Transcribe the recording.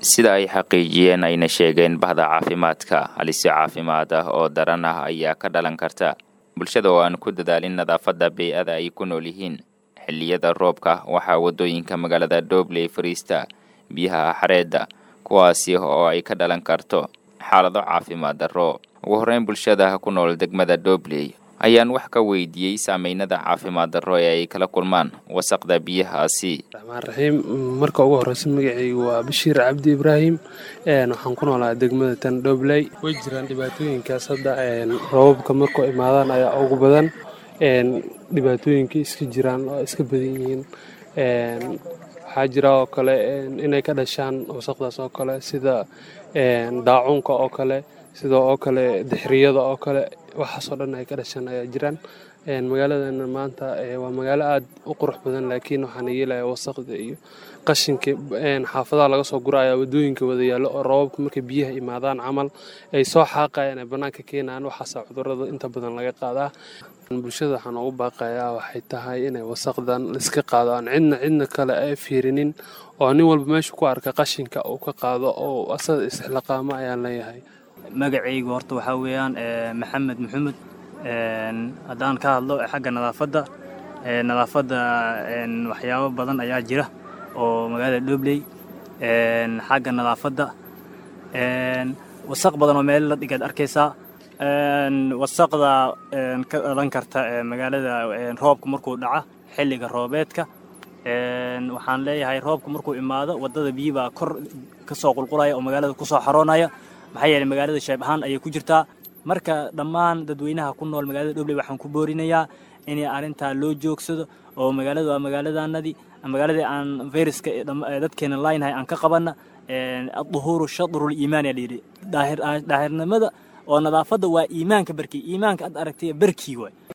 sida ay xaqiijiyeen ayna sheegeen bahda caafimaadka halisi caafimaad ah oo daran ah ayaa ka dhalan karta bulshada oo aan ku dadaalin nadaafadda bey-ada ay ku nool yihiin xilliyada roobka waxaa waddooyinka magaalada doobley fariista biyaha xareedda kuwaasi oo ay ka dhalan karto xaalado caafimaad darro ugu horreyn bulshada ku nool degmada doobley ayaan wax ka weydiiyey saameynada caafimaad darro ee ay kala kulmaan wasaqda biyahaasi raxmaan raxiim marka ugu horreysa magacaygu waa bashiir cabdi ibraahim waxaan ku noolaa degmada tan dhobley way jiraan dhibaatooyinkaas hadda roobabka markuu imaadaan ayaa ugu badan dhibaatooyinka iska jiraan oo iska badan yihiin waxaa jira oo kale inay ka dhashaan wasaqdaas oo kale sida daacuunka oo kale sida oo kale dixriyada oo kale waxaasoo dhan ay ka dhashaan ayaa jiraan magaaladana maanta waa magaalo aad u qurux badan laakiin waxaana yeelaya wasaqda iyo qashinka xaafadaha laga soo gura ayaa wadooyinka wada yaallo oo roobabka markay biyaha imaadaan camal ay soo xaaqayaan ay bannaanka keenayaan waxaasa cudurrada inta badan laga qaadaa bulshada waxaan ugu baaqayaa waxay tahay inay wasaqdan iska qaado aan cidna cidna kale ay fiirinin oo nin walba meesha ku arka qashinka uu ka qaado oo asaga isxilaqaamo ayaan leeyahay magacaygu horta waxaa weeyaan maxamed maxamed haddaan ka hadlo xagga nadaafadda nadaafadda waxyaabo badan ayaa jira oo magaalada dhobley xagga nadaafadda wasaq badan oo meel la dhigaad arkaysaa wasaqda ka dhalan karta magaalada roobka markuu dhaca xilliga roobeedka waxaan leeyahay roobka markuu imaado waddada biyibaa kor ka soo qulqulaya oo magaalada ku soo xaroonaya maxaa yeeley magaalada sheeb ahaan ayay ku jirtaa marka dhammaan dadweynaha ku nool magaalada dhobley waxaan ku boorinayaa inay arrintaa loo joogsado oo magaalada waa magaaladanadii magaaladii aan fayraska dadkeena laaynahay aan ka qabanna aduhuuru shadrul iimaan yaa layidhi daahirnimada oo nadaafadda waa iimaanka barkii iimaanka ad aragtay barkii waay